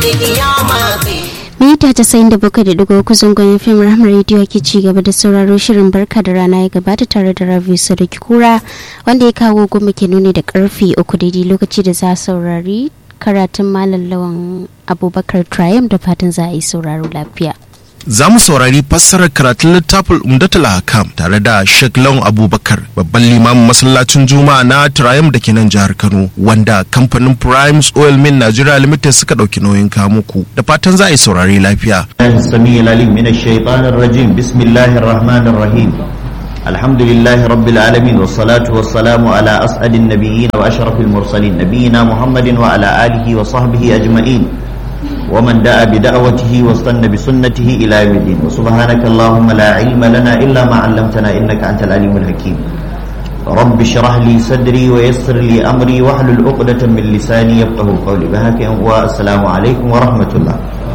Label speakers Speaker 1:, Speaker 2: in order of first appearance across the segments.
Speaker 1: mita casa'in da bakwai da digo zangon fim rahmar rediyo ke ci gaba da sauraro shirin barka da rana ya gabata tare da ravi sadaki kura wanda ya kawo goma ke nuni da karfe uku daidai lokaci da za saurari karatun malam lawan abubakar triumph da fatan za a yi sauraro lafiya
Speaker 2: za mu saurari fassarar karatun littafin umdatul hakam tare da Sheikh Lawan Abubakar babban limamin masallacin Juma'a na Triumph da ke nan jihar Kano wanda kamfanin Primes Oil Mill Nigeria Limited suka dauki nauyin kawo muku da fatan za a yi saurari lafiya.
Speaker 3: السميع العليم من الشيطان الرجيم بسم الله الرحمن الرحيم الحمد لله رب العالمين والصلاة والسلام على أسعد النبيين وأشرف المرسلين نبينا محمد وعلى آله وصحبه أجمعين ومن دعا بدعوته واستنى بسنته إلى يوم الدين وسبحانك اللهم لا علم لنا إلا ما علمتنا إنك أنت العليم الحكيم رب اشرح لي صدري ويسر لي أمري واحلل عقدة من لساني يفقه قولي بهاك والسلام عليكم ورحمة الله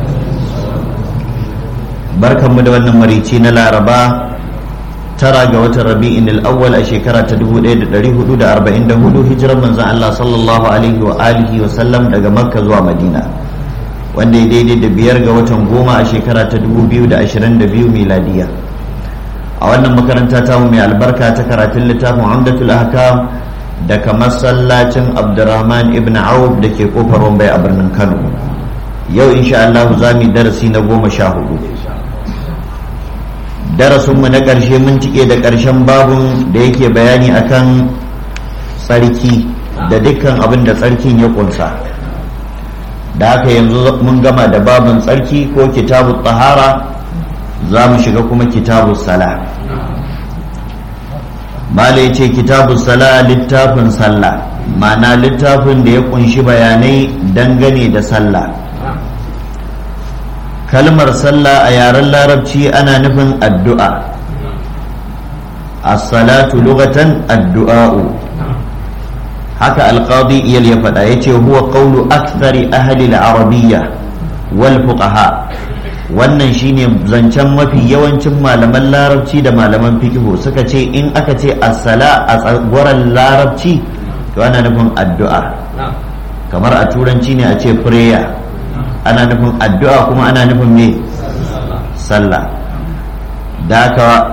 Speaker 3: barkanmu da wannan marici na laraba tara ga watan rabi'in al-awwal a shekara ta 1444 hijirar manzon Allah sallallahu alaihi wa alihi wa sallam daga makka zuwa madina wanda ya daidai da biyar ga watan goma a shekara ta 2022 miladiya a wannan makaranta ta mu mai albarka ta karatun littafin amdatul ahkam daga masallacin abdurrahman ibn auf da ke kofar wambai a birnin kano yau insha Allah za mu yi darasi na goma sha hudu darasinmu na ƙarshe mun cike da ƙarshen babun da yake bayani akan tsarki da dukkan abin da tsarkin ya kunsa da haka yanzu mun gama da babun tsarki ko kitabu tsahara za mu shiga kuma kitabu sala mala ya ce kitabu sala littafin sallah ma'ana littafin da ya kunshi bayanai dangane da sallah kalmar sallah a yaren larabci ana nufin addu'a as-salatu lugatan addu'a'u haka alqadi iyal ya faɗa ya ce huwa qawlu akthari ahli al-arabiyya wal fuqaha wannan shine zancen mafi yawancin malaman larabci da malaman fikihu suka ce in aka ce as-sala a tsagwaran larabci to ana nufin addu'a kamar a turanci ne a ce prayer ana nufin addu'a kuma ana nufin me sallah da haka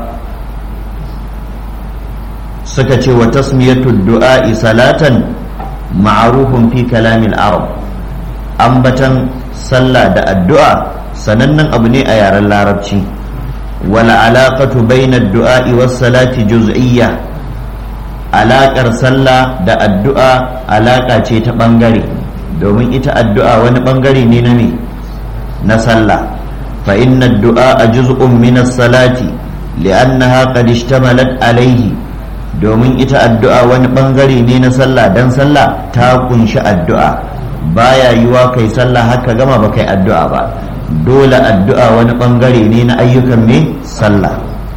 Speaker 3: suka ce wa tasmiyatu du'a'i salatan ma'arufun fi kalamin arab ambatan sallah da addu'a sanannen abu ne a yaren larabci wala alaqatu bayna du'a'i was salati juz'iyya alaƙar sallah da addu'a alaƙa ce ta ɓangare domin ita addu'a wani bangare ne na me na sallah fa inna du'a a juz'un min salati li'annaha qad ishtamalat alayhi domin ita addu'a wani bangare ne na sallah dan sallah ta kunshi addu'a baya yiwa kai sallah haka gama ba kai addu'a ba dole addu'a wani bangare ne na ayyukan me sallah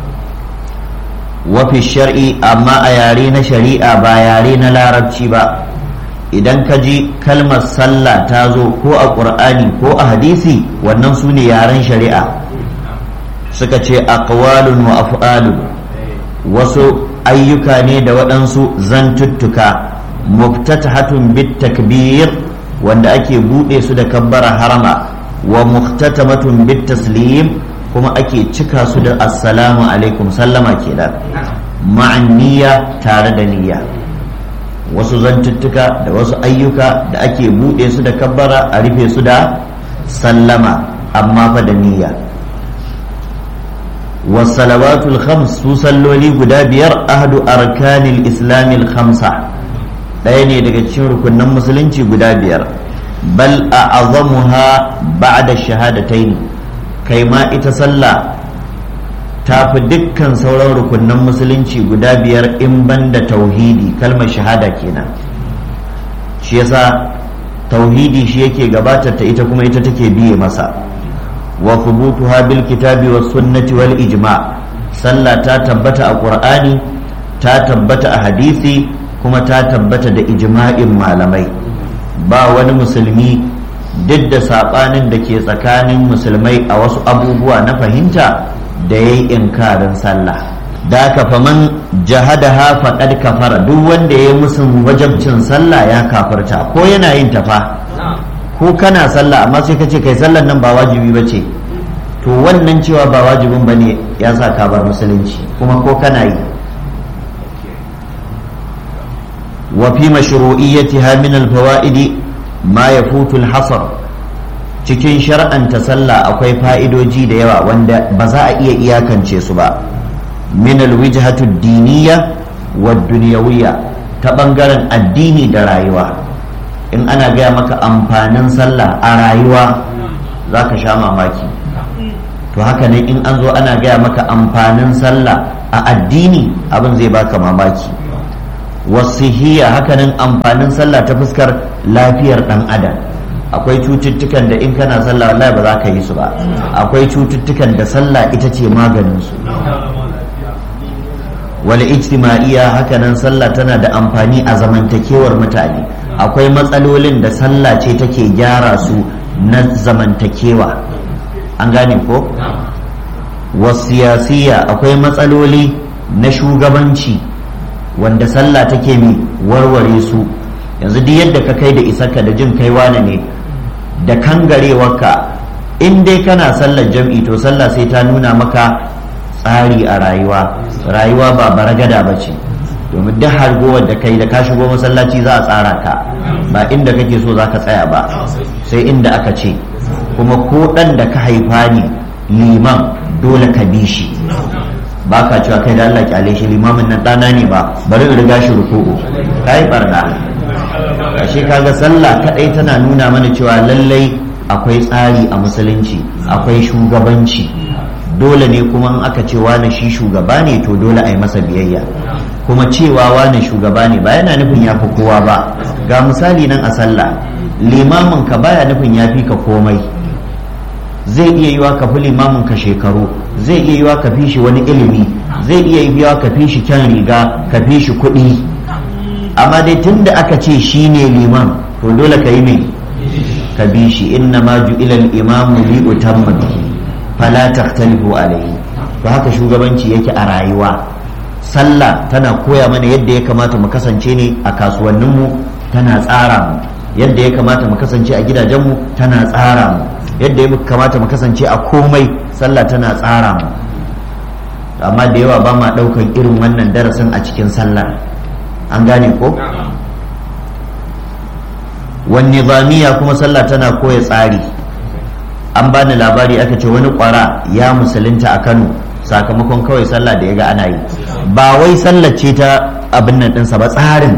Speaker 3: wafi shar'i amma a yare na shari'a ba yare na larabci ba idan ka ji kalmar sallah ta zo ko a ƙur'ani ko a hadisi wannan su ne yaren shari'a suka ce aqwalun wa af'alun wasu ayyuka ne da waɗansu zantuttuka muftatahatun bit takbir wanda ake buɗe su da kabbara harama wa muhtatamatun bit taslim kuma ake cika su da assalamu alaikum sallama kenan ma'an niyya tare da niyya wasu zantuttuka da wasu ayyuka da ake buɗe su da kabbara a rufe su da sallama amma fa da niyya wasalawatul khams su salloli guda biyar ahadu arkanil islamil khamsa ɗaya ne daga cikin rukunan musulunci guda biyar bal a azamuha ba'da shahadataini kai ma ita sallah ta fi dukkan sauran rukunan musulunci guda biyar in banda tauhidi kalmar shahada kenan shi yasa tauhidi shi yake gabatar ta ita kuma ita take biye masa wa thubutuha bil kitabi was sunnati wal ijma sallah ta tabbata a qur'ani ta tabbata a hadisi kuma ta tabbata da ijma'in malamai ba wani musulmi duk da sabanin da ke tsakanin musulmai a wasu abubuwa na fahimta da ya yi inkarin sallah da ka faman jahadaha faqad kafara duk wanda ya musun wajabcin sallah ya kafarta ko yana yin tafa ko kana sallah amma sai ka ce kai sallan nan ba wajibi ba ce to wannan cewa ba wajibin ba ne ya sa ka bar musulunci kuma ko kana yi wa fi mashru'iyyatiha min al-fawaidi ma yafutu al-hasr cikin shar'anta sallah akwai fa'idoji da yawa wanda ba za a iya iyakance su ba min al-wijhatu ad-diniyya wa dunyawiyya ta bangaren addini da rayuwa in ana gaya maka amfanin sallah a rayuwa za ka sha mamaki to haka ne in an zo ana gaya maka amfanin sallah a addini abin zai baka mamaki wasihiyya hakanan amfanin sallah ta fuskar lafiyar dan adam akwai cututtukan da in kana sallah wallahi ba za ka yi su ba akwai cututtukan da sallah ita ce maganin su wal ijtima'iyya hakanan sallah tana da amfani a zamantakewar mutane akwai matsalolin da sallah ce take gyara su na zamantakewa an gane ko wasiyasiya akwai matsaloli na shugabanci wanda sallah take mi warware su yanzu duk yadda ka kai da isarka da jin kai wane ne da kangarewarka in dai kana sallar jam'i to sallah sai ta nuna maka tsari a rayuwa rayuwa ba baragada ba ce domin duk hargowar da kai da ka shigo masallaci za a tsara ka ba inda kake so za ka tsaya ba sai inda aka ce kuma ko ɗan da ka haifa ne liman dole ka bi shi ba ka cewa kai da Allah kyale shi limamin nan ɗana ne ba bari in riga shi ruku'u ka yi barna ashe kaga sallah kaɗai tana nuna mana cewa lallai akwai tsari a musulunci akwai shugabanci dole ne kuma in aka ce wane shi shugaba ne to dole a yi masa biyayya kuma cewa wane shugaba ne ba yana nufin ya fi kowa ba ga misali nan a sallah limamin ka baya nufin ya fi ka komai zai iya yiwa ka fi limamin ka shekaru zai iya yiwa ka fi shi wani ilimi zai iya yiwa ka fi shi kyan riga ka fi shi kuɗi amma dai tun da aka ce shi ne liman to dole ka yi mai ka bi shi inna ma ju'ila al-imamu li utamma bihi fala takhtalifu alayhi to haka shugabanci yake a rayuwa sallah tana koya mana yadda ya kamata mu kasance ne a kasuwanninmu tana tsara mu yadda ya kamata mu kasance a gidajenmu tana tsara mu yadda ya kamata mu kasance a komai sallah tana tsara mu amma da yawa ba ma ɗaukan irin wannan darasin a cikin sallah an gane ko wani nizamiya kuma sallah tana koya tsari an bani labari aka ce wani kwara ya musulunta a kano sakamakon kawai sallah da ya ga ana yi ba wai sallah ce ta abin nan ɗinsa ba tsarin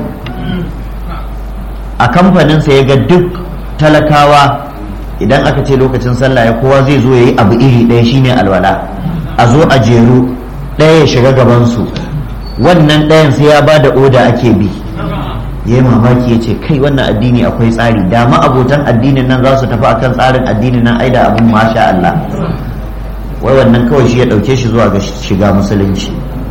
Speaker 3: a kamfaninsa ya ga duk talakawa idan aka ce lokacin sallah ya kowa zai zo ya yi abu iri ɗaya shine alwala a zo a jeru ɗaya ya shiga gabansu wannan ɗayan sai ya ba da oda ake bi ya yi mamaki ya ce kai wannan addini akwai tsari da abotan addinin nan za su tafi akan tsarin addinin nan ai da abin masha Allah wai wannan kawai shi ya ɗauke shi zuwa ga shiga musulunci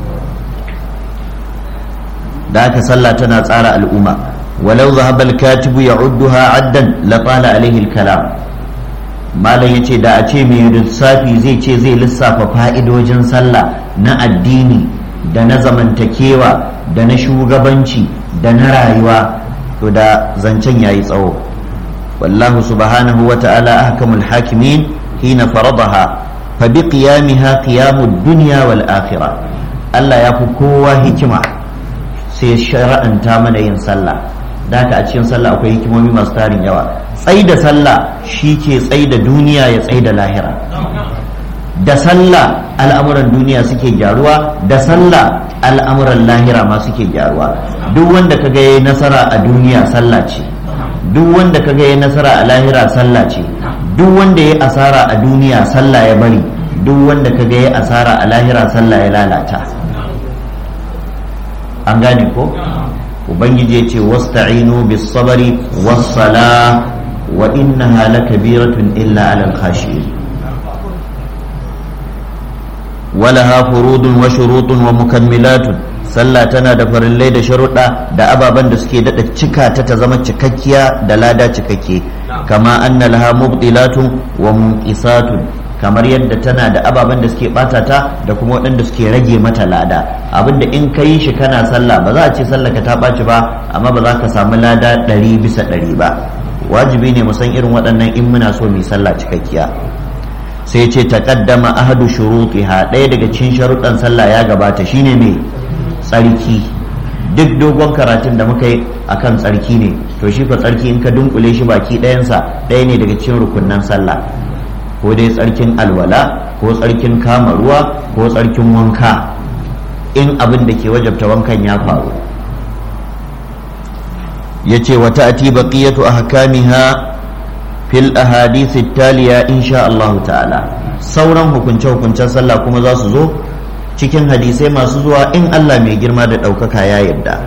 Speaker 3: da aka sallah tana tsara al'umma walau zahaba al-katibu ya'udduha addan la qala alaihi al-kalam malam yace da a ce mai lissafi zai ce zai lissafa fa'idojin sallah na addini da na zamantakewa da na shugabanci da na rayuwa to da zancen yayi tsawo wallahu subhanahu wa ta'ala ahkamul hakimin hina faradaha fa bi qiyamiha qiyamud dunya wal akhirah Allah ya fi kowa hikima sai shara'anta mana yin sallah da haka a cikin sallah akwai hikimomi masu tarin yawa tsai da sallah shi ke tsai da duniya ya tsai da lahira da sallah al'amuran duniya suke gyaruwa da sallah al'amuran lahira ma suke gyaruwa duk wanda ka ga yayi nasara a duniya sallah ce duk wanda ka ga yayi nasara a lahira sallah ce duk wanda yayi asara a duniya sallah ya bari duk wanda ka ga yayi asara a lahira sallah ya lalata an gane ko ubangiji ya ce wasta'inu bis sabari was sala wa innaha lakabiratun illa alal khashiyin walaha furudun wa shurutun wa mukammilatun sallah tana da farillai da sharuɗa da ababen da suke daɗa cika ta ta zama cikakkiya da lada cikakke kama anna laha mubtilatun wa munqisatun kamar yadda tana da ababen da suke bata ta da kuma waɗanda suke rage mata lada abinda in ka yi shi kana sallah ba za a ce sallah ka ta ɓaci ba amma ba za ka samu lada ɗari bisa ɗari ba wajibi ne mu san irin waɗannan in muna so mu sallah cikakkiya sai ce taqaddama ahadu shurutiha ɗaya daga cikin sharuɗan sallah ya gabata shine me tsarki duk dogon karatun da muka yi akan tsarki ne to shi fa tsarki in ka dunkule shi baki ɗayansa ɗaya ne daga cikin rukunnan sallah ko dai tsarkin alwala ko tsarkin kama ruwa ko tsarkin wanka in abin da ke wajabta wankan ya faru ya ce wata ati baqiyatu ahkamiha fil ahadith taliya insha Allah ta'ala sauran hukunce hukuncen sallah kuma za su zo cikin hadisai masu zuwa in Allah mai girma da ɗaukaka ya yarda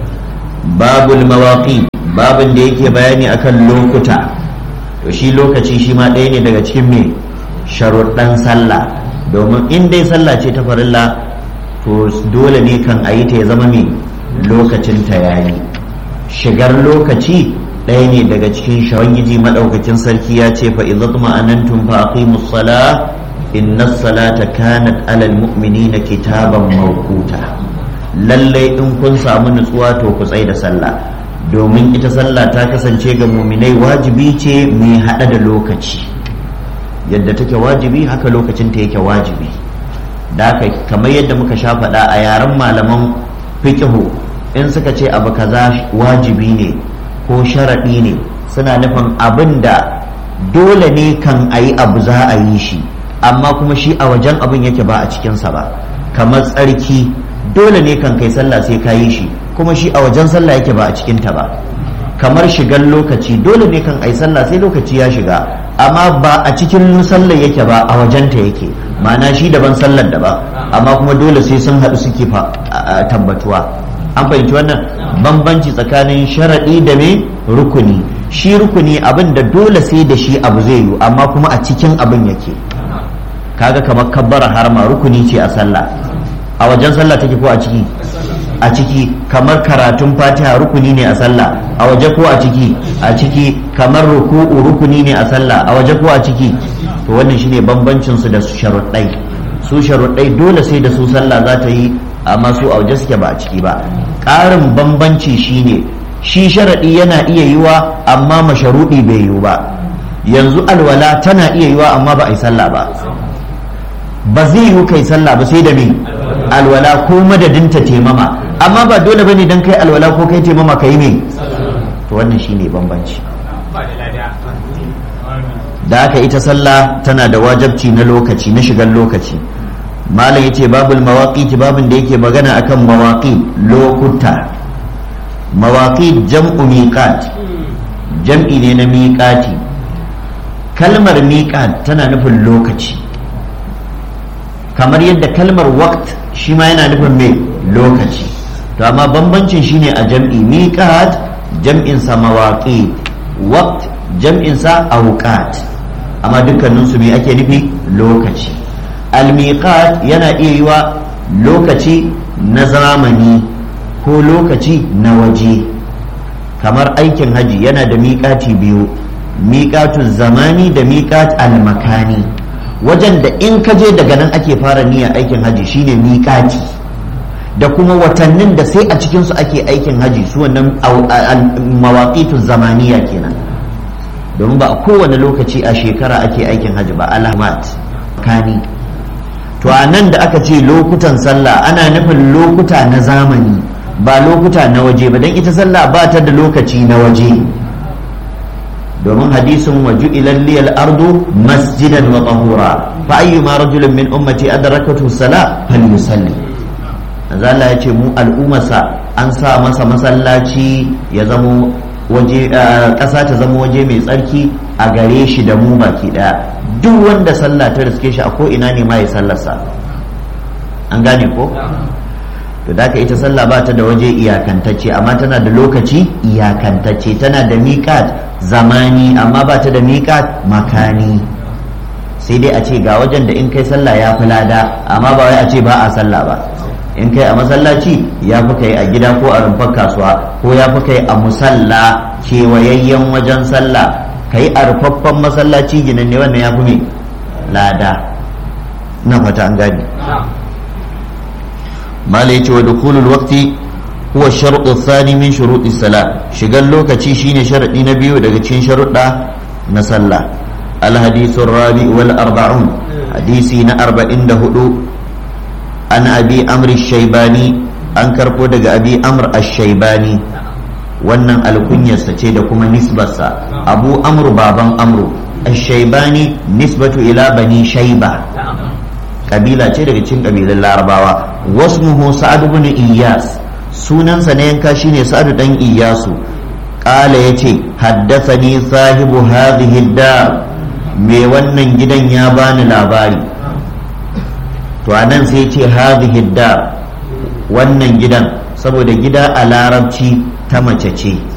Speaker 3: babul mawaqi babin da yake bayani akan lokuta to shi lokaci shi ma ɗaya ne daga cikin me sharuɗan sallah domin in dai sallah ce ta farilla to dole ne kan a yi ta ya zama me lokacin ta yayi shigar lokaci ɗaya ne daga cikin shawangiji maɗaukacin sarki ya ce fa idza tuma'anantum fa aqimus salah inna salata kanat alal mu'minina kitaban mawquta lallai in kun samu nutsuwa to ku tsai da sallah domin ita sallah ta kasance ga muminai wajibi ce mai hada da lokaci yadda take wajibi haka lokacin ta yake wajibi da haka kamar yadda muka sha faɗa a yaren malaman fiqhu in suka ce abu kaza wajibi ne ko sharaɗi ne suna nufin abin da dole ne kan a yi abu za a yi shi amma kuma shi a wajen abin yake ba a cikinsa ba kamar tsarki dole ne kan kai sallah sai ka yi shi kuma shi a wajen sallah yake ba a cikinta ba kamar shigar lokaci dole ne kan ai sallah sai lokaci ya shiga amma ba a cikin sallar yake ba a wajenta yake ma'ana shi daban sallar da ba amma kuma dole sai sun haɗu suke tabbatuwa an fahimci wannan bambanci tsakanin sharaɗi da me rukuni shi rukuni abin da dole sai da shi abu zai yi amma kuma a cikin abin yake kaga kamar kabbara harma rukuni ce a sallah a wajen sallah take ko a ciki a ciki kamar karatun fatiha rukuni ne a sallah a waje ko a ciki a ciki kamar ruku'u rukuni ne a sallah a waje ko a ciki to wannan shine bambancin su da sharuɗai su sharuɗai dole sai da su sallah za ta yi amma su a waje suke ba a ciki ba ƙarin bambanci shine shi sharaɗi yana iya yiwa amma masharuɗi bai yiwu ba yanzu alwala tana iya yiwa amma ba a yi sallah ba ba zai yiwu kai sallah ba sai da me alwala ko madadinta temama amma ba dole bane dan kai alwala ko kai temama ka yi me to wannan shine bambanci da haka ita sallah tana da wajabci na lokaci na shigar lokaci malam yace babul mawaqit babin da yake magana akan mawaqit lokuta mawaqit jam'u miqat jam'i ne na miqati kalmar miqat tana nufin lokaci kamar yadda kalmar waqt shi ma yana nufin mai lokaci to amma bambancin shine a jam'i miqat jam'in sa mawaqit waqt jam'in sa awqat amma dukkanin su me ake nufi lokaci al-miqat yana iya yiwa lokaci na zamani ko lokaci na waje kamar aikin haji yana da miƙati biyu miƙatun zamani da miƙat al-makani wajen da in ka je daga nan ake fara niyyar aikin haji shine miƙati da kuma watannin da sai a cikinsu ake aikin haji su wannan mawaƙitun zamaniya kenan domin ba a kowane lokaci a shekara ake aikin haji ba alamat kani to a nan da aka ce lokutan sallah ana nufin lokuta na zamani ba lokuta na waje ba don ita sallah ba ta da lokaci na waje domin hadisin waju ilalliyar ardu masjidan wa tahura fa ayyuma rajulin min ummati adrakatu sala falyusalli manzo Allah ya ce mu al'ummarsa an sa masa masallaci ya zamo waje ƙasa ta zama waje mai tsarki a gare shi da mu baki daya duk wanda sallah ta riske shi a ko ina ne ma ya sallarsa an gane ko to da ka ita sallah ba ta da waje iyakantacce amma tana da lokaci iyakantacce tana da miƙat zamani amma ba ta da miƙat makani sai dai a ce ga wajen da in kai sallah ya fi lada amma ba wai a ce ba a sallah ba in kai a masallaci ya fi kai a gida ko a rumfar kasuwa ko ya fi kai a musalla kewayayyen wajen sallah ka yi a rufaffen masallaci ginan ne wannan ya fi mai lada na fata an gani mala ya ce wa dukulul waqti huwa sharɗu thani min shuruɗi sala shigan lokaci shine sharaɗi na biyu daga cikin sharuɗa na sallah الحديث الرابع والأربعون حديثي أربعين دهدو عن أبي أمر الشيباني أنكر قدق أبي أمر الشيباني wannan alkunyarsa ce da kuma nisbarsa abu amru baban amru ashaibani nisbatu ila bani shaiba kabila ce daga cikin kabilan larabawa wasmuhu sa'ad ibn iyas sunansa na yanka shine sa'ad dan iyasu qala yace haddathani sahibu hadhihi dar me wannan gidan ya bani labari to anan sai ce hadhihi dar wannan gidan saboda gida a larabci ta mace ce